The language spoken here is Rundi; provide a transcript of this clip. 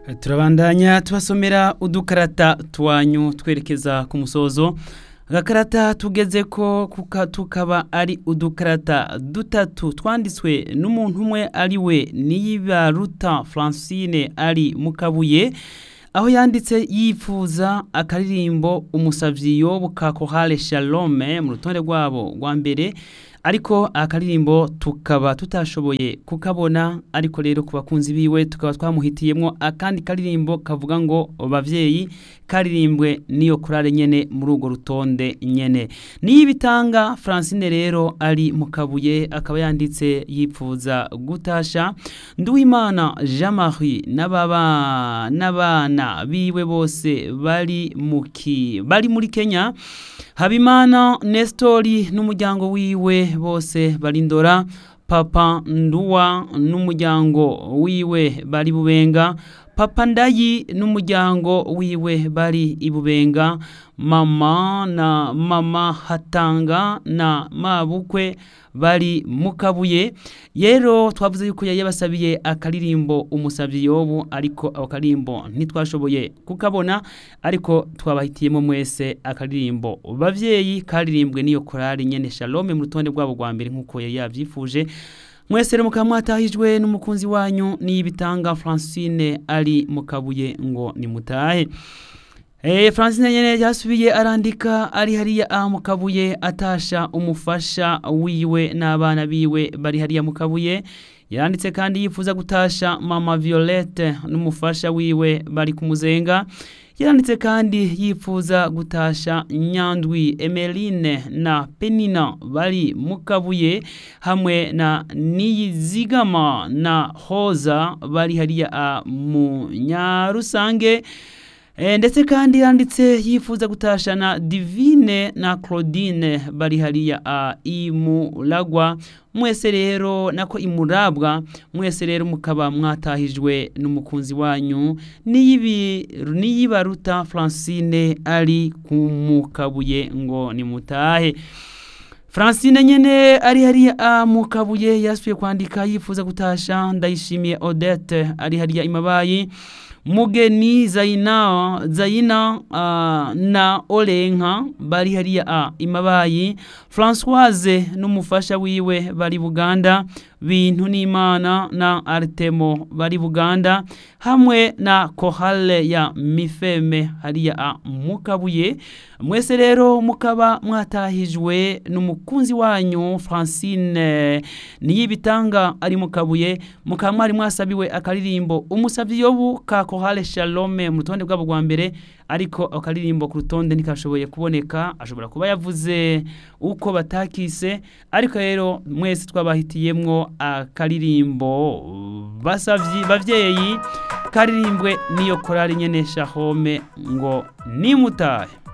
turabandanya tubasomera udukarata twanyu twerekeza ku musozo agakarata tugeze ko tukaba ari udukarata dutatu twanditswe n'umuntu umwe ari we niyibaruta francine ari mu kabuye aho yanditse yifuza akaririmbo umusavyi yobu ka kohale shalome mu rutonde rwabo rwa mbere ariko akaririmbo tukaba tutashoboye kukabona ariko rero ku bakunzi biwe tukaba twamuhitiyemwo akandi karirimbo kavuga ngo bavyeyi karirimbwe niyo kurare nyene muri urwo rutonde nyene niyibitanga francine rero ari mu kabuye akaba yanditse yipfuza gutasha nduwimana jean marie n'ababa n'abana biwe bose bari muki bari muri kenya habimana nestori n'umuryango wiwe bose barindora papa nduwa n'umuryango wiwe bari bubenga papa ndayi n'umuryango wiwe bari ibubenga mama na mama hatanga na mabukwe bari mu kabuye rero twavuze yuko yari yabasabiye akaririmbo umusabyi yobu ariko ako karimbo ntitwashoboye kukabona ariko twabahitiyemo mwese akaririmbo bavyeyi karirimbwe n'iyo korari nyene shalome mu rutonde rwabo rwa mbere nk'uko yari yavyifuje mwese rero mukaba mwatahijwe n'umukunzi wanyu niyibitanga francine ari mu kabuye ngo nimutahe Eh, Francine nyene yasubiye arandika ari hariya aha mu kabuye atasha umufasha wiwe n'abana biwe bari hariya mu kabuye yaranditse kandi yifuza gutasha mama Violette n'umufasha wiwe bari kumuzenga yaranditse kandi yifuza gutasha Nyandwi Emeline na Penina bari mu kabuye hamwe na Niyizigama na Hoza bari hariya mu Nyarusange E, ndetse kandi yanditse yifuza gutashana Divine na Claudine bari hariya a imuragwa mwese rero nako imurabwa mwese rero mukaba mwatahijwe n'umukunzi wanyu niyibi niyibaruta Francine ari kumukabuye ngo nimutahe Francine nyene ari hariya a mukabuye yasubiye kwandika yifuza gutasha ndayishimiye Odette ari hariya imabayi mugeni zayina zayina uh, na olenka bari hariya a imabayi Françoise n'umufasha wiwe bari Buganda bintu n'Imana na Artemo bari Buganda hamwe na Kohale ya Mifeme hariya a mukabuye mwese rero mukaba mwatahijwe n'umukunzi wanyu Francine niyibitanga ari mukabuye mukaba mwari mwasabiwe akaririmbo umusavyi yobu ka Kohale Shalome mu rutonde rwabo rwa mbere ariko akaririmbo ku rutonde ntikashoboye kuboneka ashobora kuba yavuze uko batakise ariko rero mwese twabahitiyemwo akaririmbo basavyi bavyeyi karirimbwe niyo korari nyene Shahome ngo nimutahe